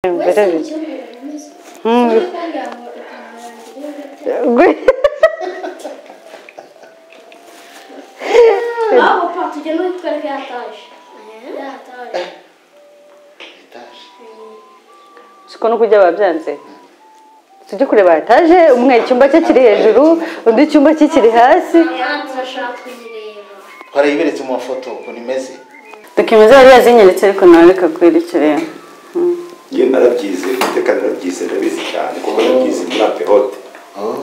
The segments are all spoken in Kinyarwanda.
Böyle bir... Hı. Ama patlıcanı yukarı atar. Atar. Etaje. siko no kuryaba byanze tujye kureba etaje umwe icyumba cye kiri hejuru undi icyumba cye kiri hasi Yani turashaka kuzireba. twarayiberetse mu mafoto ukuntu imeze dokima zari yazinyeretse ariko nawe reka kwerekerera iyo narabyize iteka narabyize ndabizi cyane kuko nabyize muri apehote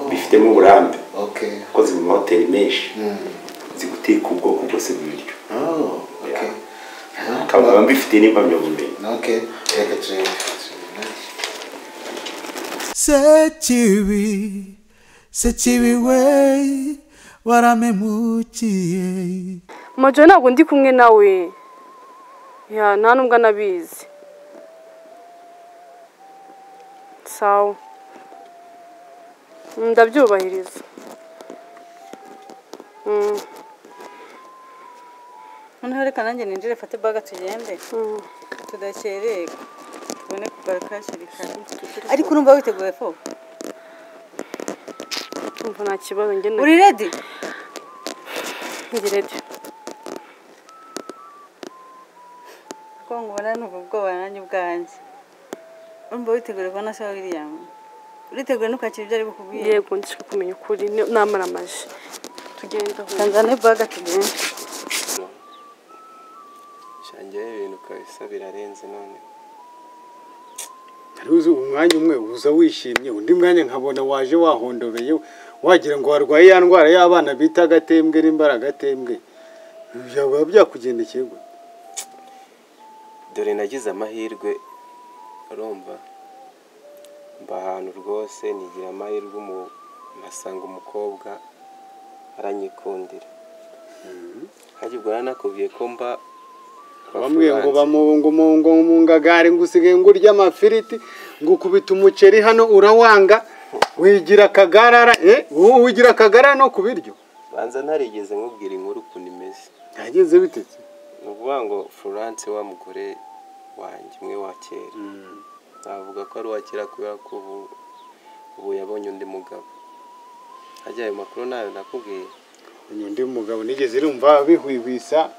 bifitemo uburambe okay akoze mu mahoteli menshi ziguteka ubwoko bwose bw'ibiryo oh okay nkaba mbifite n'impamyabumenyi okay reka turebe turebe. sekibi sekibi we waramemukiye majoro ntabwo ndi kumwe nawe ya nta nubwo anabizi sawa ndabyubahiriza Mm, noneho reka nanjye ninjire fate baga tugende mm. tudakererwa tubone kugaruka hakiri kare ariko urumva witeguye ko Urumva nta kibazo njye na- uri redi ndi ready. kuko ngubona numva ubwoba nanjye ubwanjye urumva witeguye kubona se william uriteguye ntukakira ibyo ari bukubwiye yego ndishaka kumenya ukuri ni- namara amaje tugenda aho. tanzania baga tugende shangiyeho ibintu kabisa birarenze none hari uzi umwanya umwe uza wishimye undi mwanya nkabona waje wahondobeye wagira ngo warwaye ya ndwara y'abana bita agatembwe n'imbaragagatembwe byaba byakugendekeye gute dore nagize amahirwe urumva mba ahantu rwose nigira amahirwe umu- mpasanga umukobwa aranyikundira nkajya ubwo narakubwiye ko mba bamwe ngo bafuranse. bamungu mungu mungagare ngo usigaye ngo urye amafiriti ngo ukubita umuceri hano urawanga wigira akagarara eh wowe wigira akagarara no ku biryo banza ntarigeze nkubwira inkuru ukuntu imeze yagenze bitetse ni ukuvuga ngo florence wa mugore wanjye umwe wa kera navuga ko ari uwa kera kubera ko ubu ubu yabonye undi mugabo hajya ayo makuru nayo nakubwiye uyu undi mugabo nigeze irumva bihwihwisa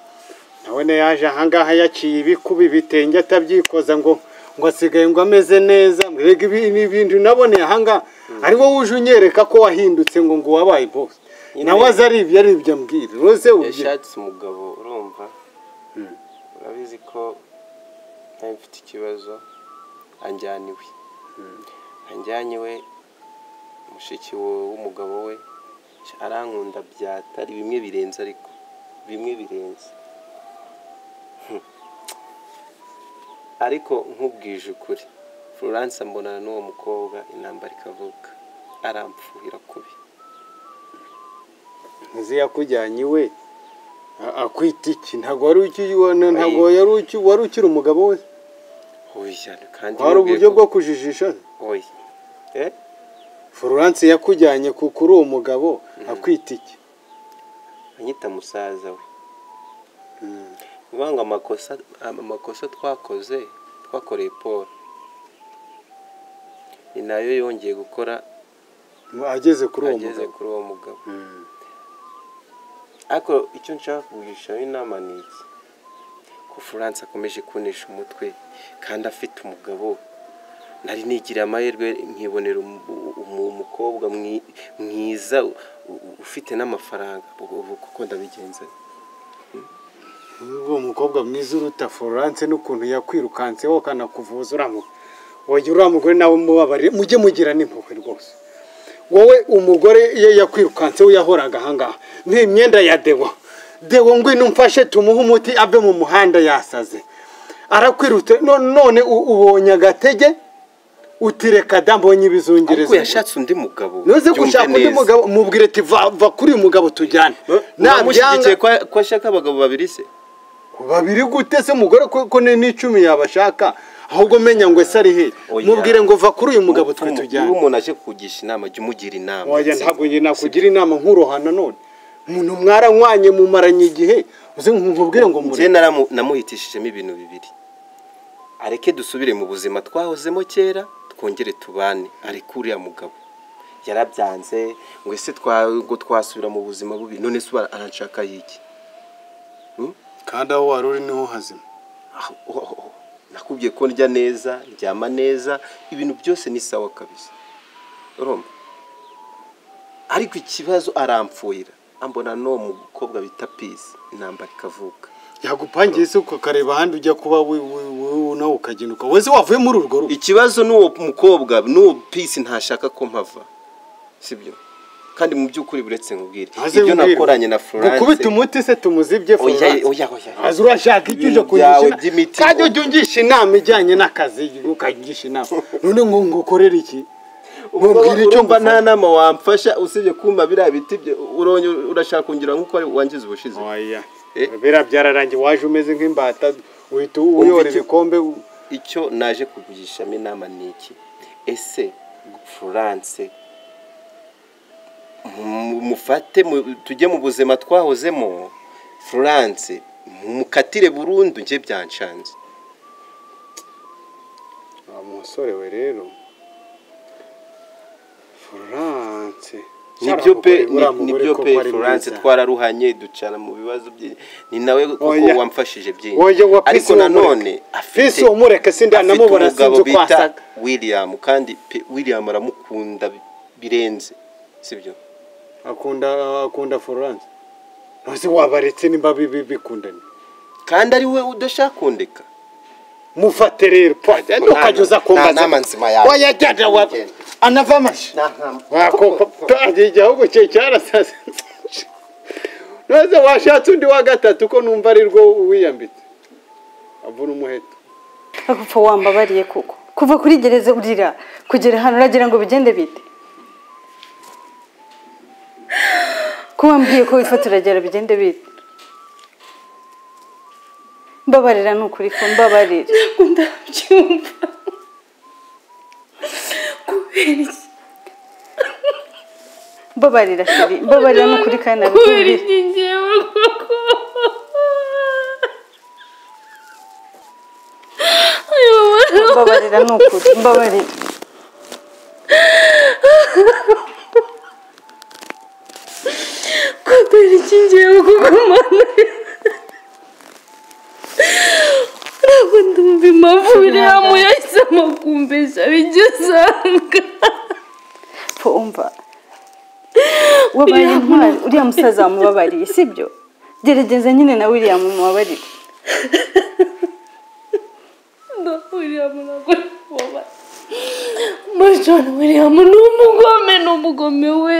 nabone yaje ahangaha yaciye ibikuba ibitenge atabyikoza ngo ngo asigaye ngo ameze neza mbega ibi ni ibintu naboneye ahangaha ari wowe uje unyereka ko wahindutse ngo ngo wabaye bose Nyine- nawe azi ari ibyo ari ibyo ambwira rose ubyina yashatse umugabo urumva urabizi ko nawe mfite ikibazo anjyana iwe anjyana iwe mushiki we- w'umugabo we arankunda byata ari bimwe birenze ariko bimwe birenze Hmm. ariko nkubwije ukuri florence ambonana n'uwo mukobwa intambara ikavuka aramfuhira kubi nzi yakujyanye iwe a- akwita iki ntabwo wari ukibona ntabwo yari uki- wari ukiri umugabo we oya kandi hari nkubwiye uburyo ko- bwo kujijisha oya eh florence yakujyanye ku- kuri uwo mugabo akwita iki anyita musaza we ngo amakosa amakosa twakoze twakoreye paul ni nayo yongeye gukora ageze kuri uwo ageze mugabo kuri uwo mugabo ariko icyo nshaka kugurishaho inama ni iki ko furanse akomeje kunesha umutwe kandi afite umugabo nari nigira amahirwe nkibonera umu- umu- umukobwa mwi- mwiza u- u- ufite n'amafaranga ubu kuko ndabigenza uwo mukobwa mwiza uruta florence n'ukuntu yakwirukanseho akanakuvuza uramuha wajya uriya mugore nawe umubabare mujye mugira n'impuhwe rwose wowe umugore iyo yakwirukanseho yahoraga ahangaha ni imyenda ya dewo dewo ngwino umfashe tumuhe umuti ave mu muhanda yasaze arakwirutse no- none u- ubonye agatege utireka da mbonye ariko ibizungereza yashatse undi mugabo nuze byumve gushaka undi neza. mugabo mubwire ati va va kuri uyu mugabo tujyane namushyigikiye ko ashaka abagabo babiri se babiri gute se umugore ko ko ni n'icumi yabashaka ahubwo menya ngo ese ari he Oya. mubwire ngo va kuri uyu mugabo twe Umu- iyo tujyane umuntu aje kukugisha inama jya umugira inama wajya ntabwo njye nakugira inama nkurohana none umuntu mwaranywanye mumaranye igihe uze nkubwire ngo njye mure naramu- namuhitishijemo ibintu bibiri areke dusubire mu buzima twahozemo kera twongere tubane areke uriya mugabo yarabyanze ngo ese twa- ngo twasubira mu buzima bubi none se ubu aranshaka yiki kandi aho wari uri niho hazima Ah, oh, oh, oh. nakubwiye ko ndya neza ndyama neza ibintu byose ni sawa kabisa urumva ariko ikibazo aramfuhira ambona n'uwo mukobwa bita pisi intambara ikavuka yagupangiye se ukareba ahandi ujya kuba we- we- we- nawe ukaginuka wese wavuye muri urwo rugo ikibazo n'uwo mukobwa n'uwo pisi ntashaka ko mpava sibyo kandi mu by'ukuri buretse nkubwire Maze ibyo mbwirwa. nakoranye na florence gukubita umuti se tumuzibye oya Florence. oya oya azi urashaka icyo uje Ibintu byawe kuyishina by'imiti. kandi ujya ungisha inama ijyanye n'akazi ukagisha inama none ngo ngukorere iki Mbwira icyo urumva nta ngufasha. nama wamfasha usibye kumpa biriya biti bye uronye urashaka kongera nk'uko ari- wangiza ubushize oya Eh. biriya byararangiye waje umeze nk'imbata uhita Wumva uyora icyo- ibikombe icyo naje kugurishamo inama ni iki ese florence mu- mufate mu- tujye mu buzima twahozemo florence mukatire burundu njye byanshanze wa musore we rero Florence nibyo pe Uriya ni- mugore nibyo koko pe ari florence mwiza. twararuhanye ducana mu bibazo bye ni nawe koko Oya. wamfashije byinshi Oya, wa ariko Pisi nanone wamureke. Pisi wamureke, sindi afite anamubona, umugabo sinzi uko bita asa. william kandi pe william aramukunda bi- birenze sibyo akunda akunda Florence nose wabaretse nimba bibi bikundanye kandi ari we udashaka kundeka mufate rero pwajya ntukajuza nta kumbaza nama nzima yawe wayajyana wa anava amashi wakopagiye ahubwo cye cyarasaze nose washatse undi wa gatatu ko numva ari rwo wiyambitse avuna umuheto agupfa wambabariye koko kuva kuri gereza urira kugera hano uragira ngo bigende bite ko wambwiye ko wifata uragera bigende bite mbabarira ni ukuri ko mbabarira ndabyumva kubera iki mbabarira sheri mbabarira ni ukuri kandi kubera nabikumbuye iki ngewe koko ayo mama mbabarira ni ukuri mbabarira kubera iki ngewe koko mama ntabwo ndumva impamvu biriya mu yahisemo kumbesha bijya usanga pfa umva wabaye intwari uriya musaza wamubabariye sibyo gerageza nyine na william umubabarire William nakubaba Major William ni umugome ni umugome we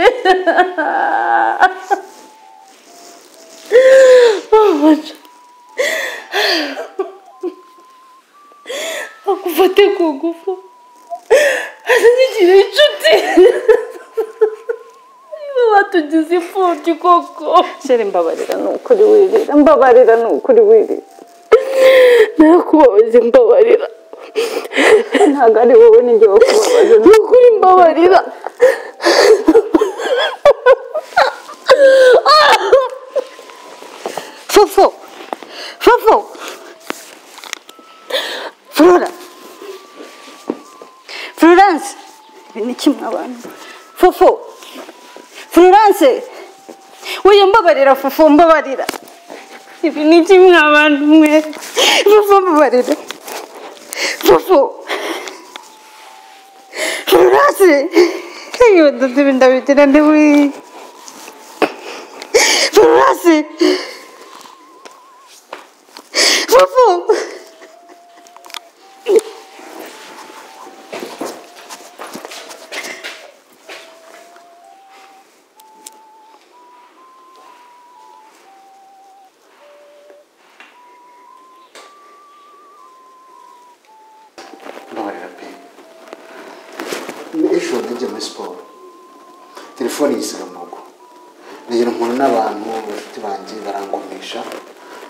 Oh, Major. akufate ku ngufu azanyigire inshuti niba batugize imfubyi koko sheri mbabarira ni ukuri wirira mbabarira ni ukuri wirira narakubabaje mbabarira ntabwo ari wowe n'ijye wakubabaza ni ukuri mbabarira fofo fofo flora florence ibi ni kimwe abantu fofo florence uyu mbabarira fofo mbabarira ibi ni kimwe abantu mwe fofo mbabarira fofo florence iyo ndodo ndabigira ndewe florence Fofo! mbabarira pe ejo ndajya muri siporo telefone yisiga mu rugo nagera mpura n'abantu bafite banjye barangomisha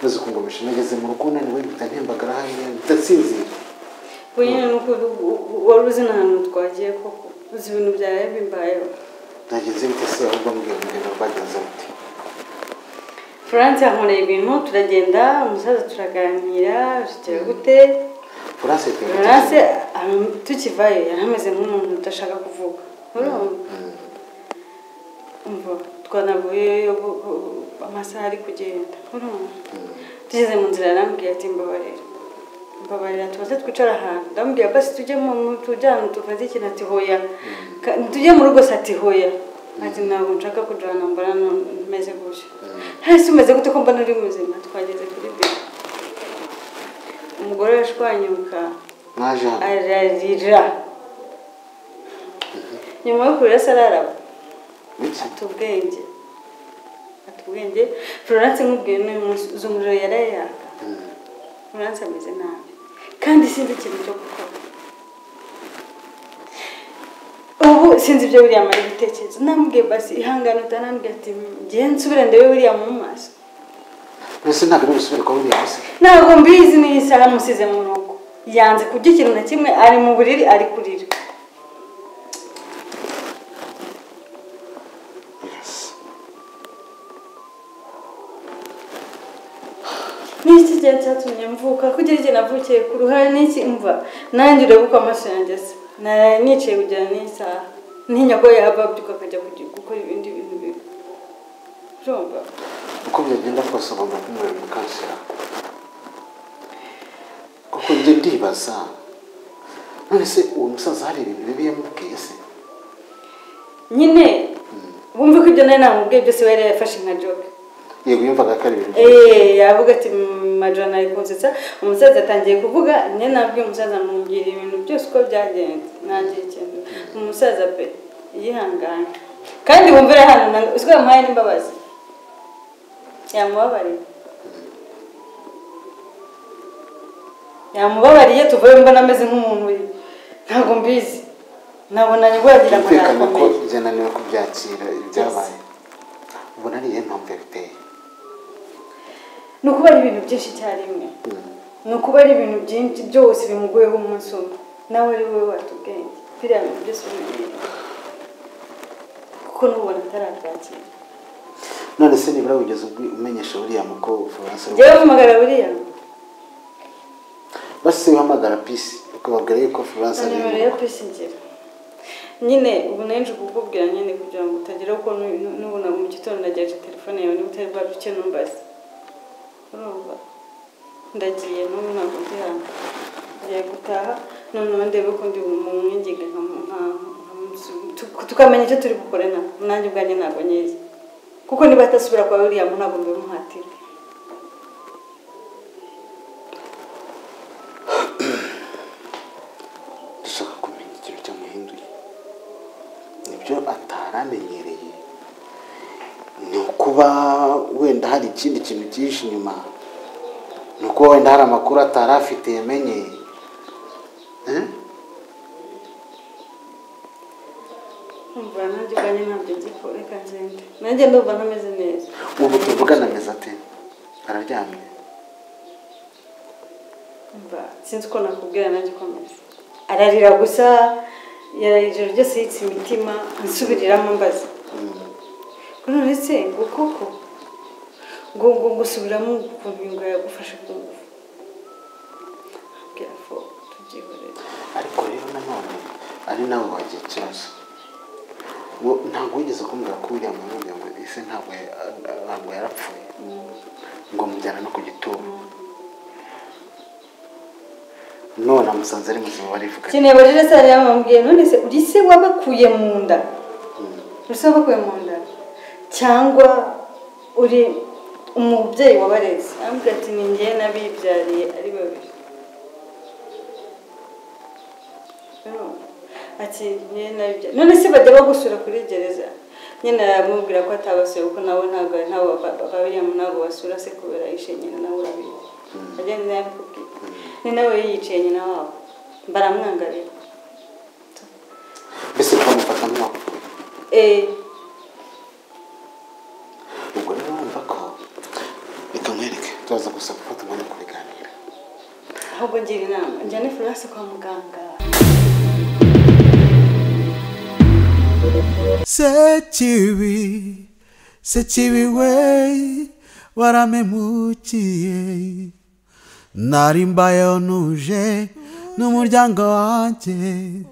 maze kungomisha nageze mu rugo naniwe mpita ntembagara hariya mpita nsinzira Bunyine nuko wari uzi n'ahantu twagiye koko uzi ibintu byawe bimbayeho nagenze bite se ahubwo mbwira urugendo rwagenze rute Florence yankoreye ibintu turagenda umusaza turaganira bikira gute Florence Florence yitwa Florence am- tukivayo yari ameze nk'umuntu udashaka kuvuga urumva umva twanaguye yo gu- gu- amasaha ari kugenda urumva tugeze mu nzira yarambwiye ati mbabarira mbabarira tubanze twicara ahantu ndamubwira basi tujye mu mu- tujyane tuvanze ikintu ati hoya Ka- tujye mu rugo se ati hoya ati ntabwo nshaka kujyana mbona nu- meze gutya hasi umeze gute ko mbona uri muzima twageze kuri biro umugore yashwanyuka mwaje hano ararira nyuma yo kurira se araraba Biki? ata ubwenge ata ubwenge florence nkubwiye n'uyu munsi uzi umuriro yarayaka florence ameze nabi kandi sinzi ikintu cyo gukora ubu sinzi ibyo buriya amara ibitekerezo namubwiye basi ihangane utanambwiye ati ngiye nsubire ndebe buriya mu maso mbese ntabwo ari busubire kwa buriya bose ntabwo mbizi n'iyi saha musize mu rugo yanze kurya ikintu na kimwe ari mu buriri ari kurira n'iki gihe cyatumye mvuka kugira igihe navukiye ku ruhare n'iki mva nanjye urebe uko amaso yanjye asa naraye nicaye kugera n'isaha ntinya ko yaba abyuka akajya kugi- gukora ibindi bintu bibi urumva uko byagenda kose ugomba kumubera mukansera kuko njye ndibaza none se uwo musaza hari ibintu bibi yamubwiye se nyine bumve ko ibyo nari namubwiye byose we yari yafashe nka joke yego yumvaga ko ari ibintu bibi Eh, yavuga ati majana arikunsetsa umusaza atangiye kuvuga nyine nabwiye umusaza mubwira ibintu byose uko byagenze nanjye ikintu umusaza pe yihangane kandi wumvira hano na- uzwi yamuhaye n'imbabazi yamubabariye yamubabariye tuvuye mbona ameze nk'umuntu uri- ntabwo mbizi nabona rwagira umutekano ko akomeye byananiwe kubyakira ibyabaye ubona ari iyihe mpamvu yabiteye ni ukuba ari ibintu byinshi icyarimwe ni ukuba ari ibintu byinshi byose bimugoyeho umunsi umwe nawe ari wowe wata ubwenge biriya bintu byose bimugoye kuko n'ubona atarabyakira none se nibura wigeze ubwi- umenyesha buriya muko florence ari njyewe mpamagara buriya basi wihamagara pisi ukababwira yuko florence na ari nimero ya pisi ngira nyine ubu nari nje kukubwira nyine kugira ngo utagira uko nu- nu- nubona mu gitondo ndagejeje telefone yawe niba utari bwacu icyo numbaze urumva ndagiye n'ubu ntabwo ndi hano ngiye gutaha noneho ndebe ko ndi mu mwinginga nka- nka- nka- tu- tukamenya icyo turi bukore na nanjye ubwanjye ntabwo nyizi kuko niba atasubira kwa william ntabwo mbimuhatira dushaka kumenya ikintu cyamuhinduye nibyo ataramenyereye ni ukuba wenda hari ikindi kintu cyihishe inyuma ni ukuba wenda hari amakuru atari afite yamenye Eh? umva nanjye ubwanjye ntabyo nzi ko reka ngende nanjye ndumva ntameze neza ubu tuvugana ameze ate araryamye Mba, sinzi uko nakubwira nanjye uko ameze ararira gusa yararira ijoro ryose yitse imitima ansubiriramo mbaza none se ngo koko ngo ngo gusubiramo ukuntu ngo yagufashe ku ngufu abwira fo tubyihorere ariko rero nanone ari nawe wagiye ikibazo Wo- ntabwo wigeze kumbwira ko william yamubwiye ngo ese ntabwo ya- ntabwo yarapfuye ngo mujyana no ku gituro none amusanze ari muzima barivuga kintu yabajije se hariya bamubwiye none se uri se wabakuye mu nda uri se wabakuye mu nda cyangwa uri umubyeyi wabarezi arambwira ati ni njye n'abibyariye ari babiri ati njye n'abibyariye none se bajya bagusura kuri gereza nyine aramubwira ko atabasuye kuko nawe ntabwo ntabwo babiriya ntabwo basura se kubera yishe nyina nawe urabizi agenda yabikubwiye ni nawe yicaye nyina wabo baramwangarira mbese bamufata nk'uwapfuye Eh, ubwo rero wumva ko reka nkwereke turaza gusa gufata umwanya wo kubiganira ahubwo ngira inama njyane Florence kwa muganga Sekibi, sekibi we, waramemukiye. Nari mbayo nuje, n'umuryango wanjye